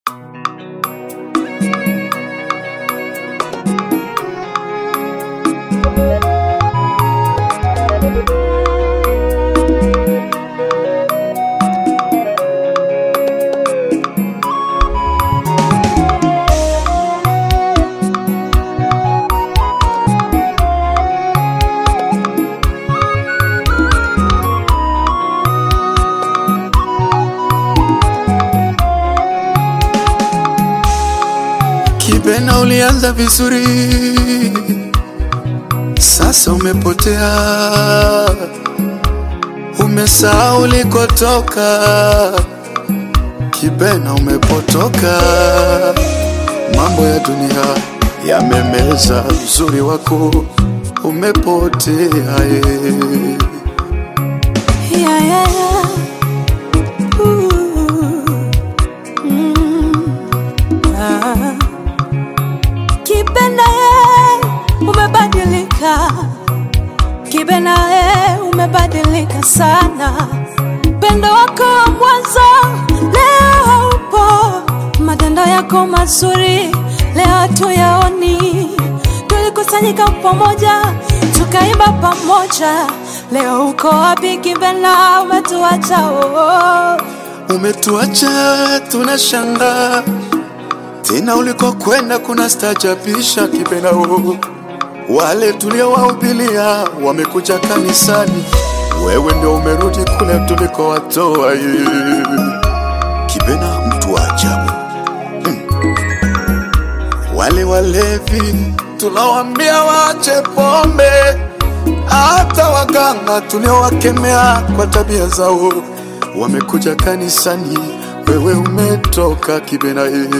Kibena, ulianza vizuri, sasa umepotea, umesahau ulikotoka. Kibena, umepotoka, mambo ya dunia yamemeza uzuri wako, umepotea ye. Yeah, yeah, yeah. Ooh. Mm. Ah. Kibena ye, umebadilika. Kibena ye, umebadilika sana. Pendo wako wa mwanzo leo haupo, matendo yako mazuri leo hatuyaoni. Tulikusanyika pamoja tukaimba pamoja, leo uko wapi Kibena? Umetuacha oh. Umetuacha tunashanga tena, ulikokwenda kuna stajabisha Kibena. oh. Wale tuliowahubilia wamekuja kanisani, wewe ndio umerudi kule tulikowatoa. ye. Kibena, mtu wa ajabu Mm. Wale walevi tunawaambia waache pombe, hata waganga tuliowakemea kwa tabia zao wamekuja kanisani, wewe umetoka Kibena. ye.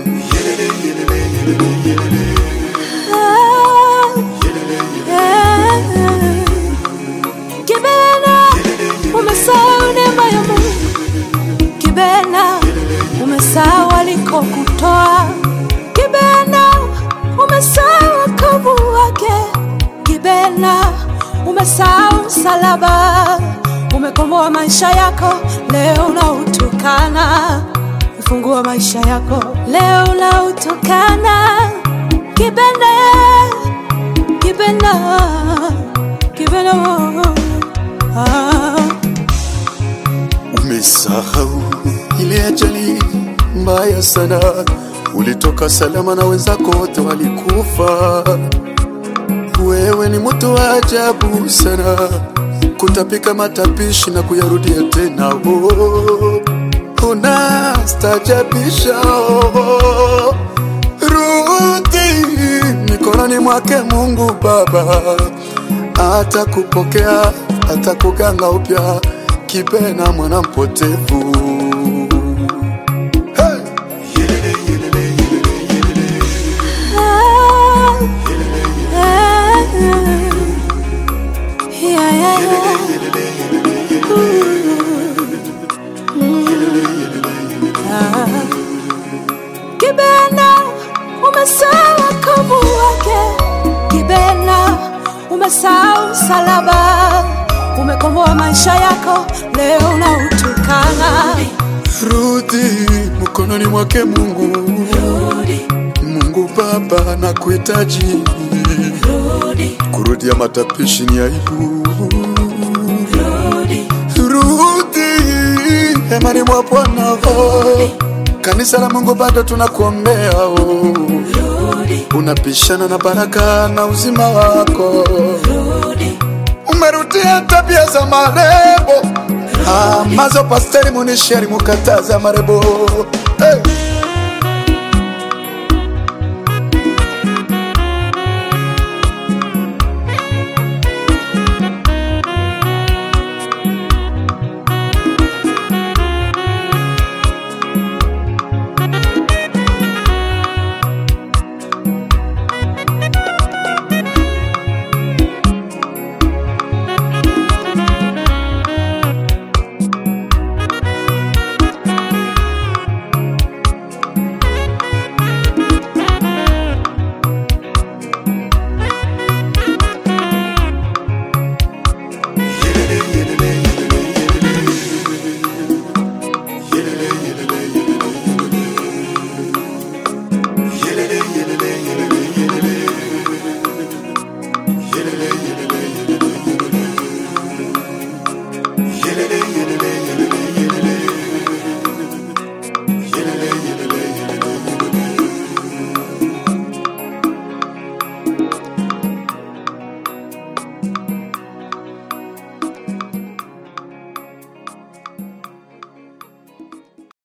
Kibena, umesahau neema ya Mungu. Kibena, umesahau alikokutoa. Kibena, umesahau wokovu wake. Kibena, umesahau msalaba. Umekomboa maisha yako, leo unautukana. Ufungua maisha yako, leo unautukana. Kibena, Kibena, Kibena, ah. Umesahau ile ajali mbaya sana, ulitoka salama na wenzako wote walikufa. Wewe ni mtu wa ajabu sana, kutapika matapishi na kuyarudia tena. Oh, unastajabisha. Oh, rudi mikononi mwake Mungu Baba, atakupokea atakuganga upya. Kibena, mwana mpotevu. Hey! Kibena, umesahau wokovu wake. Kibena, umesahau msalaba. Umekomboa maisha yako, leo unautukana. Rudi mkononi mwake Mungu. Mungu Baba, na kuhitaji. Kurudia matapishi ni aibu. Rudi hemani mwa Bwana. oh. Kanisa la Mungu bado tunakuombea. oh. Unapishana na baraka na uzima wako. Umerudia tabia za marebo amazo pasteri munisheri mukataza marebo